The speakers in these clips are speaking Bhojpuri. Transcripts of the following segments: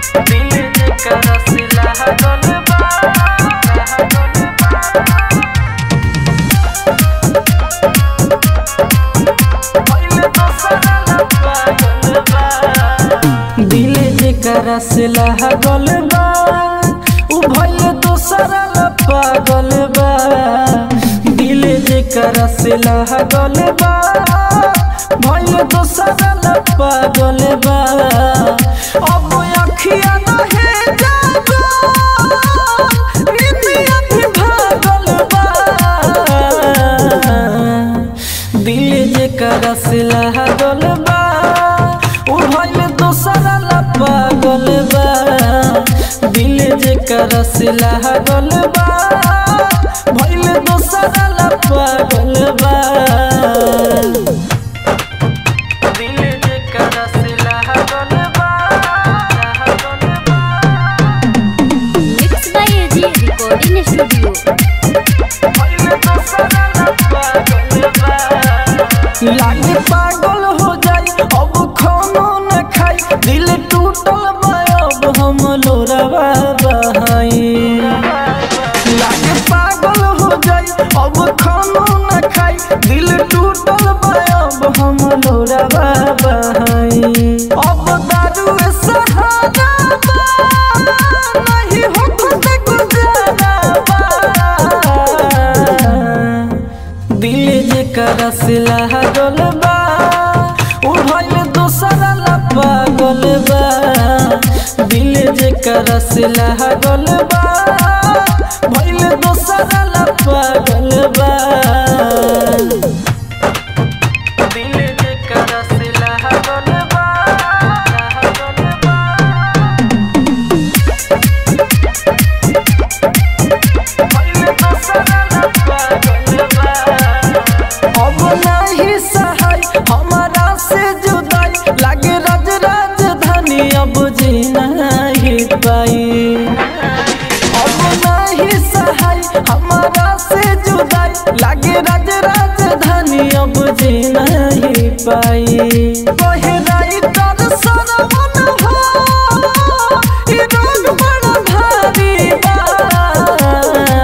दिल जेकरा से लागल बा लागल बा पहिले दोसरा ला पागल बा दिल जेकरा से लागल बा उ भइले दोसरा ला पागल बा दिल जेकरा से लागल बा भइले दोसरा ला पागल बा अब अखिया नहे जागो निंदिया भी भागल बा दिल जेकरा से लागल बा उ भइल दोसरा ला पागल बा दिल जेकरा से लागल बा भइल दोसरा ला पागल बा दिल जेकरा से लागल बा लागल बा mix by AG recording studio लागे पागल हो जाई अब खानो न खाई दिल टूटल बा अब हम लोरवा बहाई लागे पागल हो जाई अब खानो न खाई दिल टूटल बा अब हम लोरवा बहाई अब दारू सहारा बा नहीं हो खुद गुजारा बा दिल जेकरा से लागल बा उ भइल दोसरा ला पागल बा दिल जेकरा से लागल बा भइल दोसरा ला पागल बा दिल जेकरा से लागल बा लागल बा अब नहीं सहाय हमारा से जुदाई लागे राज राजधानी अब जी नहीं पाई अब नहीं सहाय हमारा से जुदाई लागे राज राजधानी अब जी नहीं पाई बहराई तर सरवन हो ई रोग बड़ा भारी बा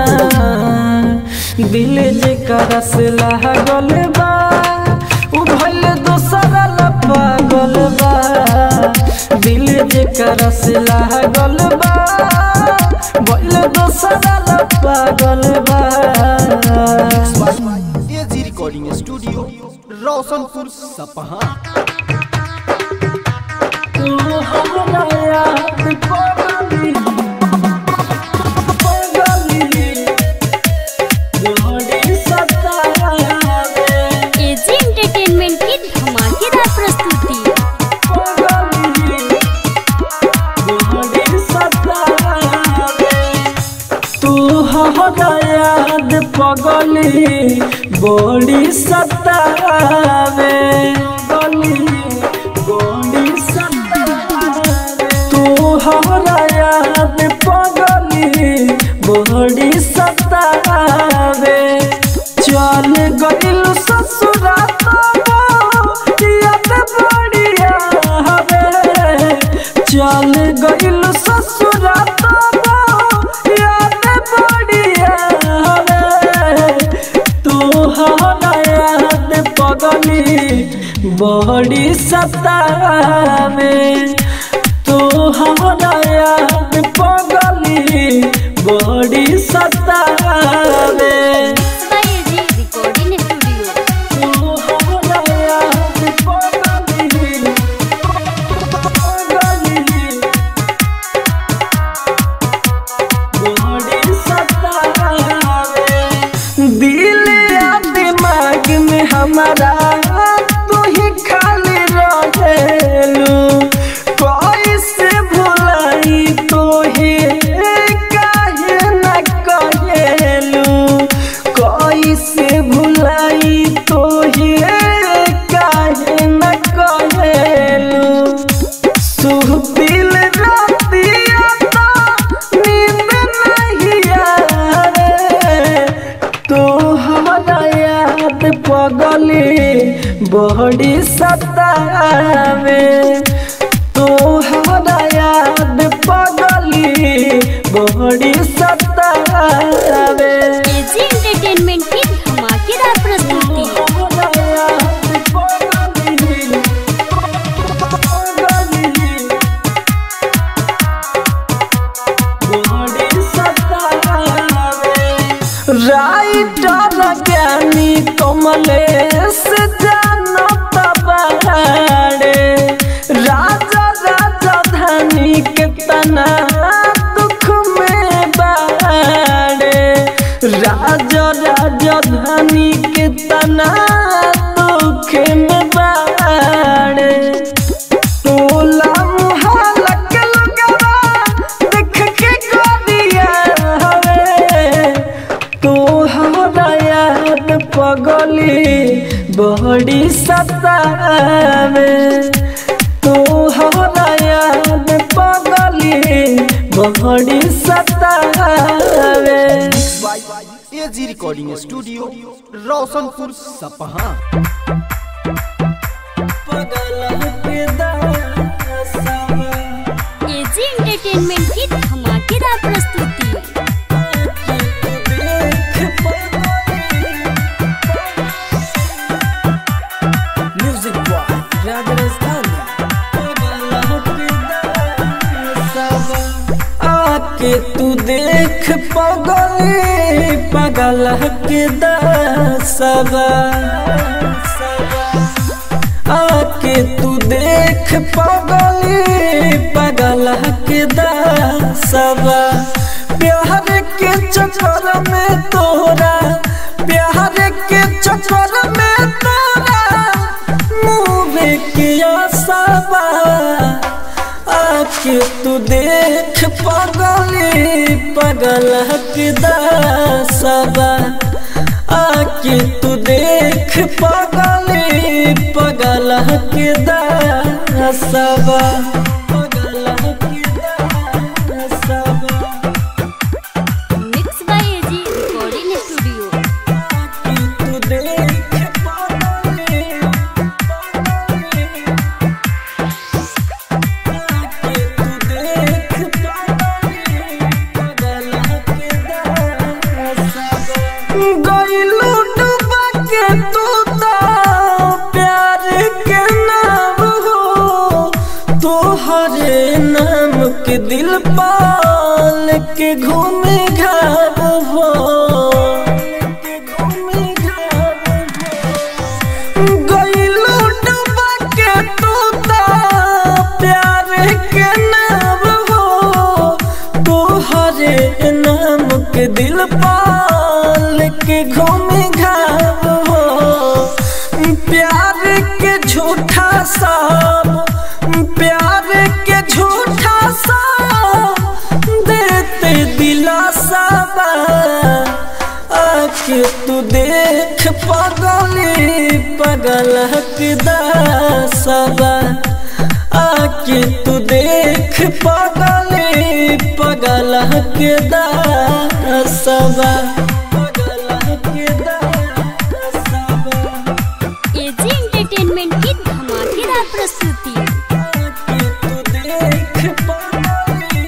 दिल जेकरा से लागल बा उ भइल दोसरा ला पागल बा दिल जेकरा से लागल बा भइल दोसरा ला पागल बा एजी रिकॉर्डिंग स्टूडियो रोशनपुर सपहा तू हमरा याद पगली पगली जोड़ी सतावे एजी एंटरटेनमेंट की धमाकेदार प्रस्तुति तू हमरा याद पगली बड़ी सतावे गली बड़ी सतावे तू हमरा याद पगली बड़ी सतावे चल गइल ससुरात याद बढ़िया हवे चल गइल ससुरात याद बढ़िया हवे तू हमरा याद पगली बड़ी सतावे तू हमरा याद पगली बड़ी सतावे mix by AG recording studio तू हमरा याद पगली पगली बड़ी सतावे दिल या दिमाग में हमारा तू ही खाली रहेलू कैसे भुलाई तो ही काहे न कहेलू कैसे भुलाई तो ही काहे न कहेलू सुहबिल रातिया तो नींद नहीं आवे तो हमारा याद पगली बड़ी सतावे तो हमारा याद सतावे तोहरा याद पगली बड़ी सतावे एजी रिकॉर्डिंग स्टूडियो रोशनपुर सपहा पगल के दासवा एजी एंटरटेनमेंट की धमाकेदार प्रस्तुति म्यूजिक बॉय राजस्थान आके तू देख पगले पगल के दसवा आके तू देख पगले पगल के दसवा प्यार के चक्कर में तोरा प्यार के चक्कर में तोरा मुँह किया सबा आके तू देख पगले पगल के दसवा आके तू देख पगले पगल के दसवा पगल के दसवा mix by AG recording studio आके तू देख पगले पगले आके तू देख पगले पगल के दसवा गइलू डूबा के तू तो प्यार के नाम हो तोहरे नाम के दिल पाल के घूमे घर हो के घूमे घर हो गइलू डूबा के तू तो प्यार के नाम हो तोहरे नाम के दिल पाल के घूमे घाव हो प्यार के झूठा सब प्यार के झूठा सब देते दिलासा बा आके तू देख पगली पगल के दसवा आके तू देख पगली पगल के दसवा पगल के दसवा एजी एंटरटेनमेंट की धमाकेदार प्रस्तुति आके तू देख पगली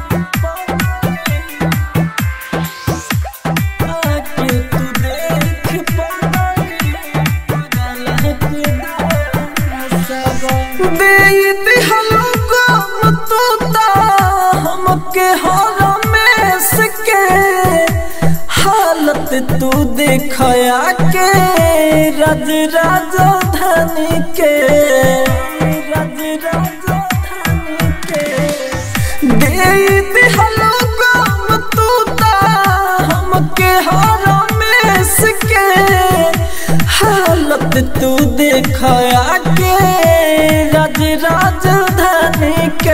आके तू देख पगली पगल के दसवा दे दिहलो गम तू ता हमके हरमेश के हालत तू देखया के रज राजधानी के रज राजधानी के दे दिहलो गम तू ता हमके हरमेश के हालत तू देखया के रज राजधानी के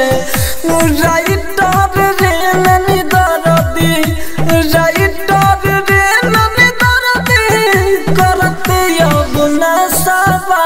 राइटर रे ननी दरदी राइटर रे ननी दरदी करते अब नसवा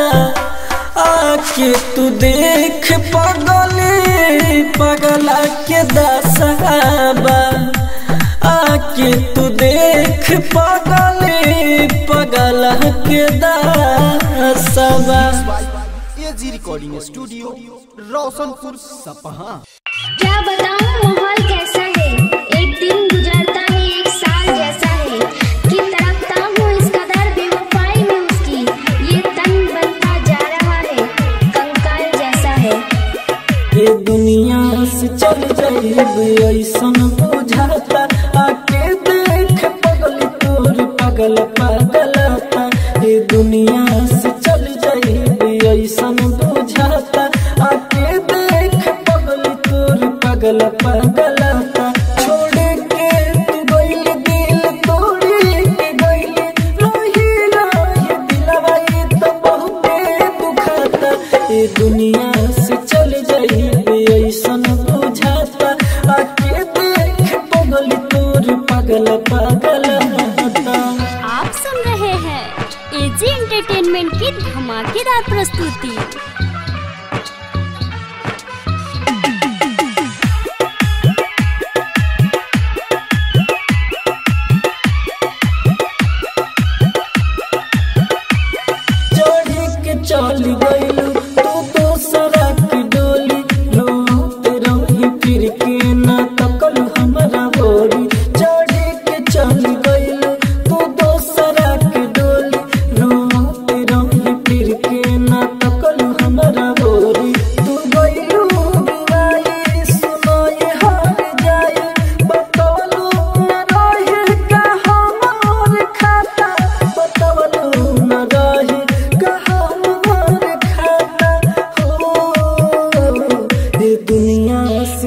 आके तू देख पगली पगला के दसवा आके तू देख पगली पगला के दसवा एजी रिकॉर्डिंग स्टूडियो रोशनपुर सपहा क्या बताऊं माहौल कैसा है एक दिन गुजरता है एक साल जैसा है कि तड़पता हूँ इस कदर बेवफाई में उसकी ये तन बनता जा रहा है कंकाल जैसा है ये दुनिया से चल जाइब ऐसन बुझाता आके देख पगल तोर पगल पगलता ये दुनिया से चल जाइब ऐसन बुझाता आके देख पगल तोर पगल पगलता छोड़ के तू गइल दिल तोड़ी के गइल रही रही दिलवा ये तो बहुते दुखाता ये दुनिया से चल जाइबे ऐसन बुझाता आके देख पगल तोर पगल पगल होता आप सुन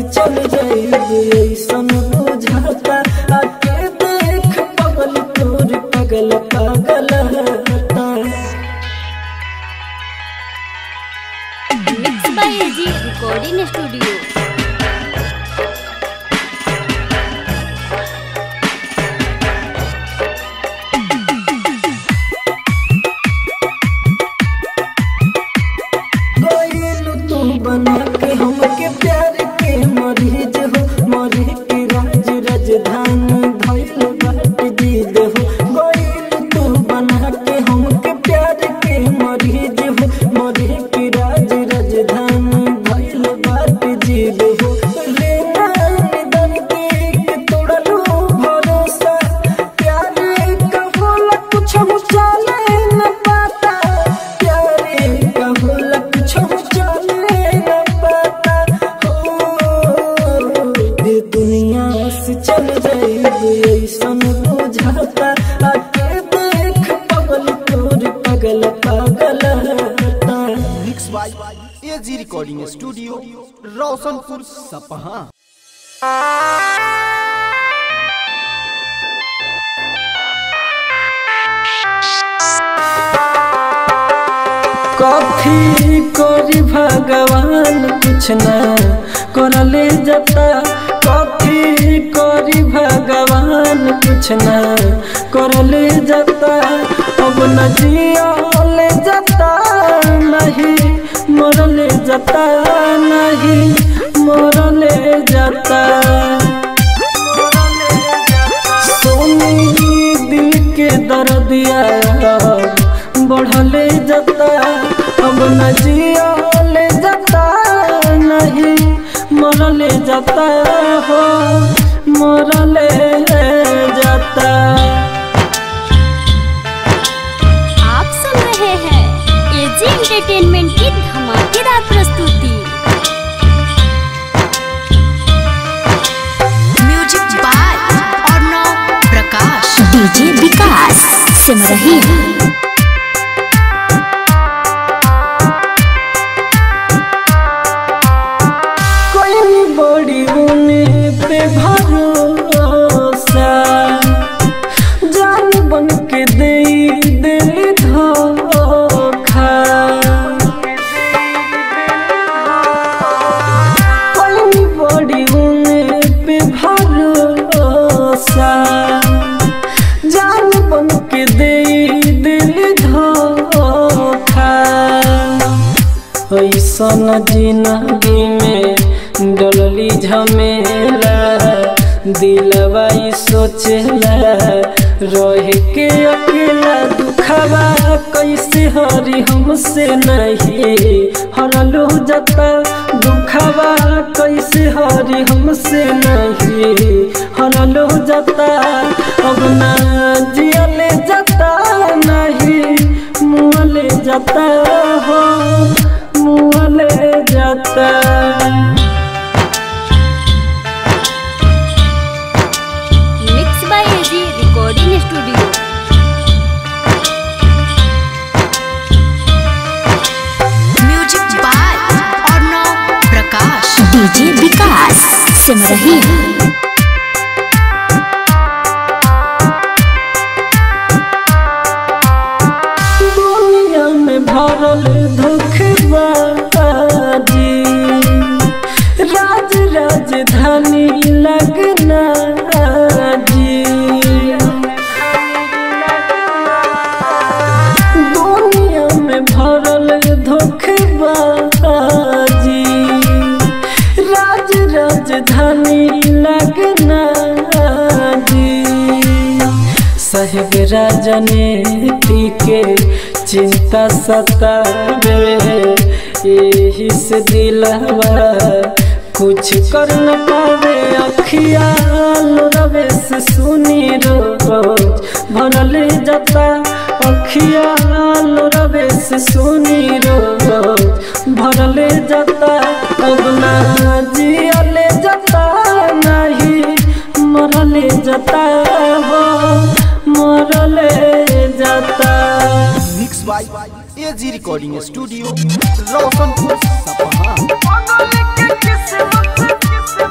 चल जाइबे ऐसन बुझाता आके देख पगल तोर पगल पागल हता mix by AG recording studio गइलू तू बना के हमके प्यार के मरीज हो मरी के राज राजधानी धइल बाट जीद हो गइलू तू बना के हमके प्यार के मरीज हो मरी के राज राजधानी धइल बाट जीद हो रे निधन के के तोड़लू भरोसा प्यार का होला कुछ हम चले न पाता प्यारे का होला कुछ हम चले न पाता हो ये दुनिया से चल जाइबे ऐसन बुझाता आके देख पगल तोर पगल पागल हता mix by AG recording studio Roshanpur सपहा कथी करी भगवान कुछ न करले जता कथी करी भगवान कुछ न करले जता अब न जियले जता नहीं मरले जता नहीं मरले जता सोनी दिल के दर्दिया बढ़ले जता अब न जियले जता नहीं मरले जता हो मरले जता आप सुन रहे हैं एजी एंटरटेनमेंट की धमाकेदार प्रस्तुति music by Arnav Prakash DJ Vikas Simrahi कोई बड़ी उने पे भरोसा जान बन के दे दिल धोखा कोई बड़ी उने पे भरोसा जान बन के दे दिल धोखा ऐसन जिंदगी में डलली झमेला दिलवा ई सोचला रह के अकेला दुखवा कैसे हरी हमसे नहीं हरलू जता दुखवा कैसे हरी हमसे नहीं हरलू जता अब ना जियले जता नहीं मुँहले जाता हो मुँहले जाता mix by AG recording studio music by Arnav Prakash DJ Vikas Simrahi दुनिया में भरल धोखबाजी राज राजधानी लगना जी दुनिया में भरल धोखबाजी राज राजधानी लगना जी साहेब राजनीति के चिंता सतावे यही से दिलवा कुछ कर न पावे अखिया रवे से सुनी रोज भरल जता अखिया रवे से सुनी रोज भरल जता अब ना जियले जता नहीं मरले जता हो मरले जता mix by AG recording studio Roshanpur Sapaha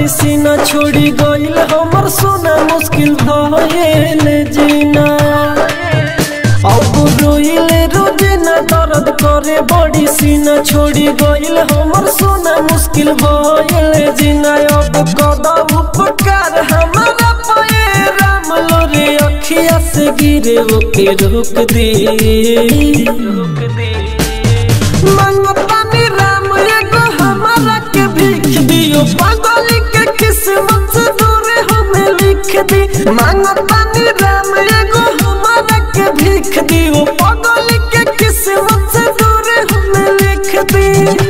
बड़ी सीना छोड़ी गइल हमर सोना मुश्किल भइल जीना अब रोइले रोजना दर्द करे बड़ी सीना छोड़ी गइल हमर सोना मुश्किल भइल जीना अब कदा उपकार हमारा पाए राम लोरे अखिया से गिरे ओके रोक दे रोक दे मंगतानी राम एगो हमारा के भीख दियो पागल के किस्मत से दूर हमें लिख दी मंगतानी राम एगो हमारा के भीख दियो पागल के किस्मत से दूर हमें लिख दी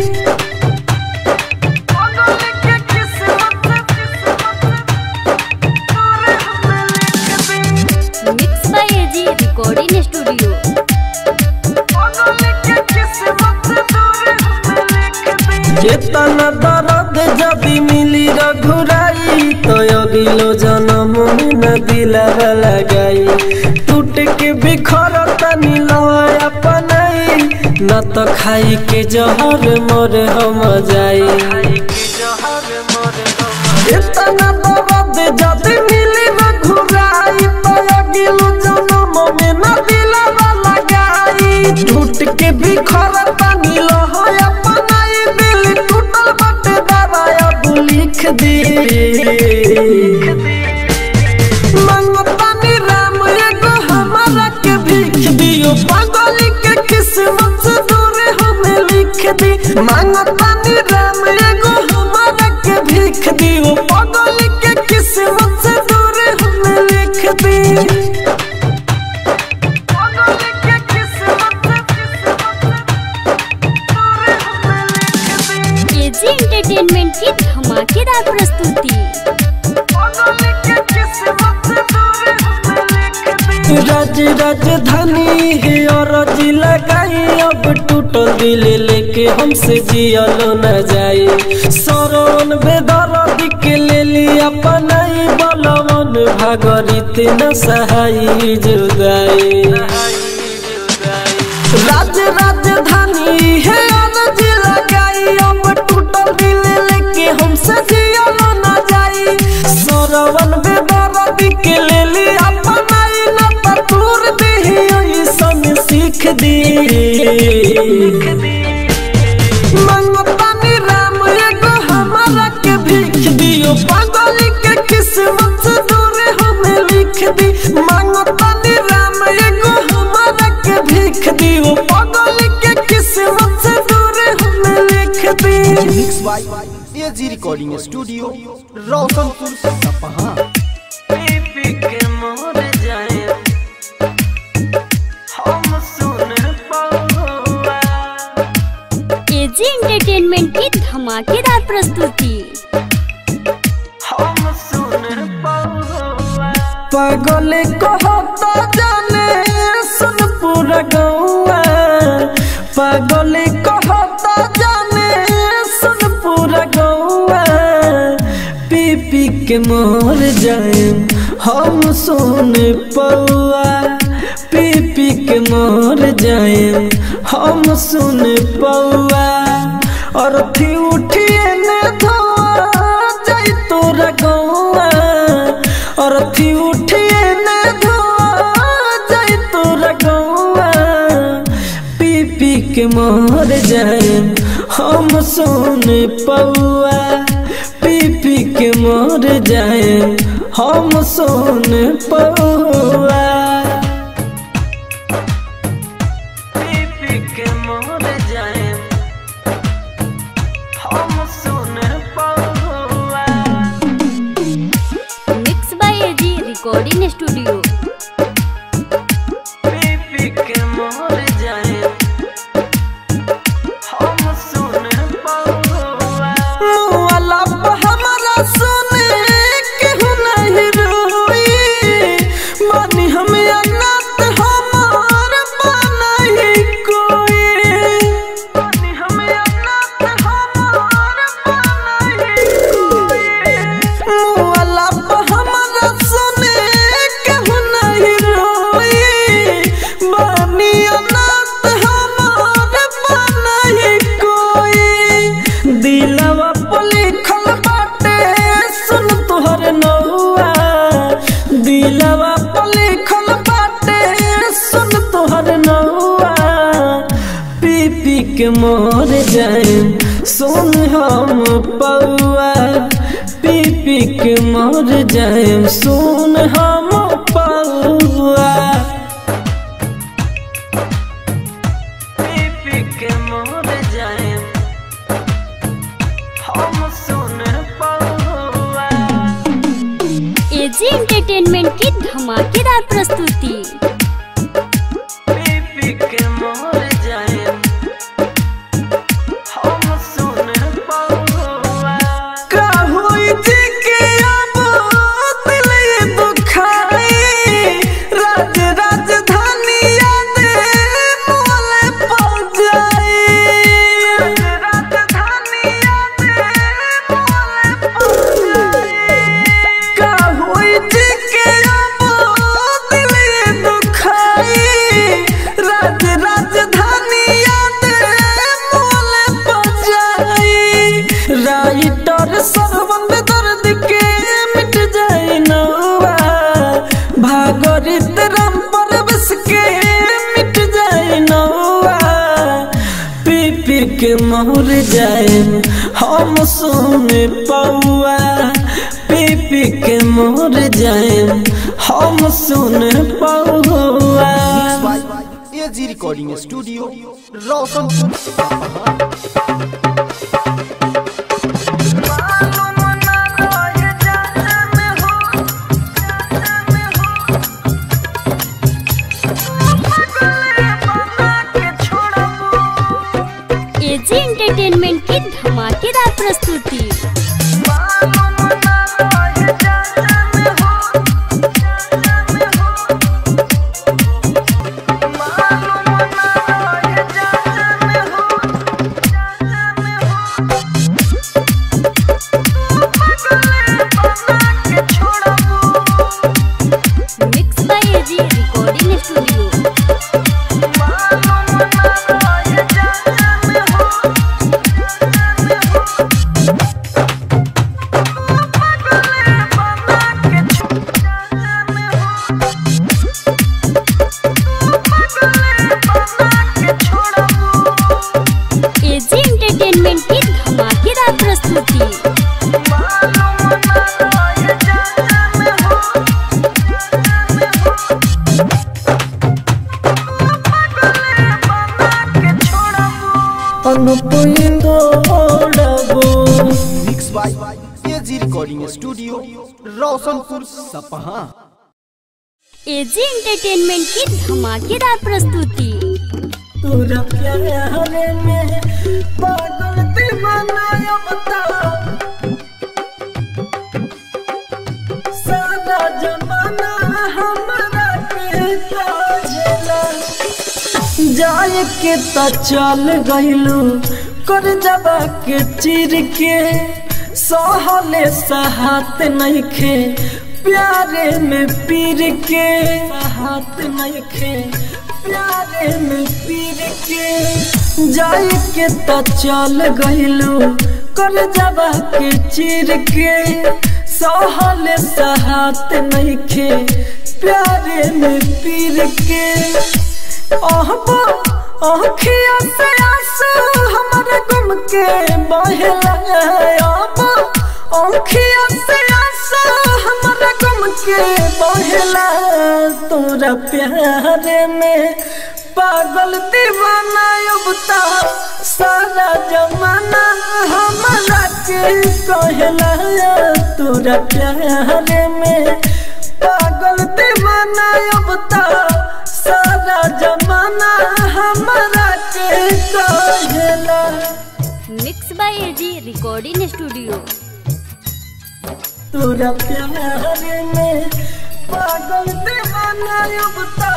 पागल के किस्मत से दूर हमें लिख दी mix by AG recording studio चेतना दर्द जदि मिली रघुराई तो अगिलो जन्म में न दिलावा लगाई टूट के बिखर तनी लय अपनाई न तो खाई के जहर मोर हम जाई चेतना दर्द जदि मिली रघुराई तो अगिलो जन्म में न दिलावा लगाई टूट के बिखर तनी लय अपनाई दिल टूटल बटे दबाया तू लिख दे मंगतानी राम एगो हमारा के भीख दियो पागल के किस्मत से दूर हमें लिख दी मंगतानी राम एगो हमारा के भीख दियो पागल के किस्मत से दूर हमें लिख दी पागल के किस्मत से एजी एंटरटेनमेंट की धमाकेदार प्रस्तुति राज राजधानी है और जी लगाई अब टूटल दिल लेके हमसे जियल न जाए सरवन बेदर्द के ले लिया पनाई बलवन भागरित न सहाई जुदाई राज राजधानी है अनज लगाई अब टूटल दिल लेके हमसे जियल न जाई सरवन बेदर्द के ले ली अपनाई न पटूर दे ऐसन सीख दी मंगतानी राम एगो हमारा के भीख दियो पागल के किस्मत से दूर हमें लिख दी मंगतानी राम एगो हमारा के भीख दियो पागल के किस्मत से दूर हमें लिख दी mix by AG recording studio Roshanpur Sapaha पी के मोर जाए हम सुन पाऊंगा एजी एंटरटेनमेंट की धमाकेदार प्रस्तुति हम सुन पाऊंगा पागल कहता जाने सुन पूरा गौआ पागल कहता जाने सुन पूरा गौआ पी पी के मोर जाए हम सुन पौआ पी पी के मोर जाए हम सुन पौआ और थी उठिए ने धोआ जाई तोरा गौआ और थी उठिए ने धोआ जाई तोरा गौआ पी पी के मोर जाए हम सुन पौआ पी पी के मोर जाए हम सुन पौआ पी पी के मोर जाए हम सुन पौआ mix by AG recording studio पी के मोर जाए हम सुन पौआ मुआला पे हमरा सुने केहू नहीं रोई मानी हम के मोर जाए सुन हम पौआ पी पी के मोर जाए सुन हम पौआ पी पी के मोर जाए हम सुन पौआ एजी एंटरटेनमेंट की धमाकेदार प्रस्तुति पी के मोर जाए हम सुन पौआ का होई जी के अब दिल ये दुखाई राज राजधानी याद मोले पड़ जाई राजधानी याद मोले पड़ जाई का होई जी के अब दिल ये दुखाई राज राजधानी याद मोले पड़ जाई राइटर सरबंद दर्द के मिट जाए नौवा भागरित राम परवश के मिट जाए नौवा पी पी के मोर जाए हम सुन पौआ पी पी के मोर जाए हम सुन पौआ by AG recording studio Roshanpur AG entertainment की धमाकेदार प्रस्तुति mix by AG recording studio AG entertainment की धमाकेदार प्रस्तुति mix by AG recording studio Roshanpur Sapaha AG entertainment की धमाकेदार प्रस्तुति तोरा प्यारे में पागल दीवाना अब तो सारा जमाना हमारा के काजला जाए के त चल गइलू कर जबा के चिर के सहले सहात नहीं खे प्यारे में पीर के हाथ नहीं खे प्यारे में पीर के जाए के त चल गइलू कर जबा के चिर के सहले सहात नहीं खे प्यारे में पीर के अहबा अखिया से आंसू हमारे गुम के बहला अहबा अखिया से आंसू हमारे गुम के बहला तोरा प्यारे में पागल दीवाना अब तो सारा जमाना हमारा के कहला तोरा प्यारे में पागल दीवाना अब तो सारा जमाना हमारा के कहला mix by AG recording studio तोरा प्यारे में पागल दीवाना अब तो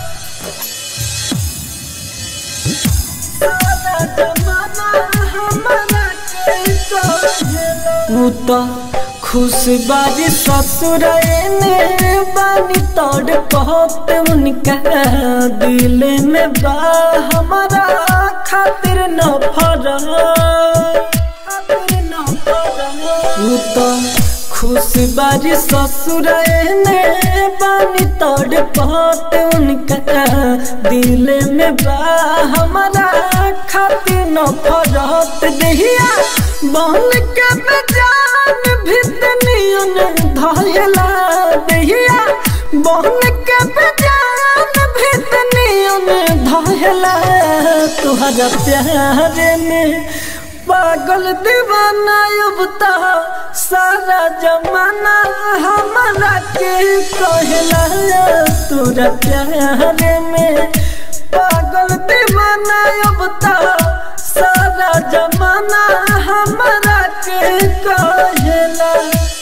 सारा जमाना हमारा के कहला ऊ तो खुश बारी ससुर ने बानी तोड़ बहुत उनका दिल में बा हमारा खातिर न फरा खातिर न फरा ऊ तो खुश बारी ससुर ने बानी तोड़ पत उनका दिल में बा हमारा खातिर न फरत दहिया बन के बेजान भितनियन धयला दहिया बन के बेजान भितनियन धयला तुहरा प्यार में पागल दीवाना युवता सारा जमाना हमारा के कहला तोरा प्यार में पागल दीवाना युवता सारा जमाना हमारा के कहला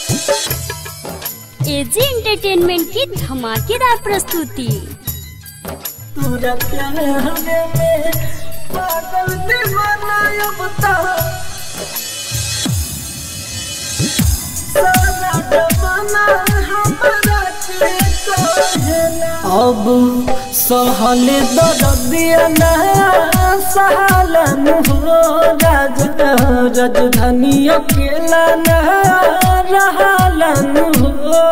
एजी एंटरटेनमेंट की धमाकेदार प्रस्तुति तोरा प्यार में पागल दीवाना युवता सारा जमाना हमारा के कहला अब सहल दर्दिया ना सहलन हो राज राजधानी अकेला ना रहलन हो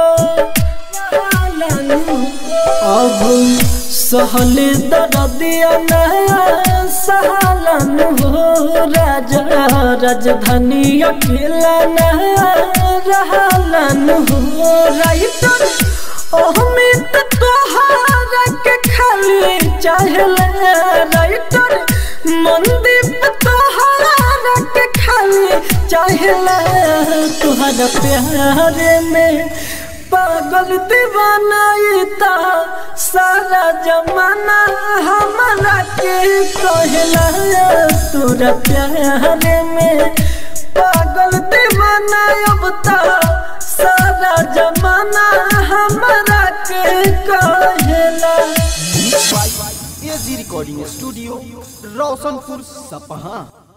रहलन हो। अब सहल दर्दिया ना सहलन हो राजा राजधानी अकेला ना रहलन हो राइटर अहमित तोहारा के खाली चाहले राइटर मंदीप तोहारा के खाली चाहले तुहरा प्यार में पागल दीवाना इता सारा जमाना हमारा के कहला तोरा प्यार में पागल दीवाना अब ता सारा जमाना हमारा के कहला एजी रिकॉर्डिंग स्टूडियो रोशनपुर सपहा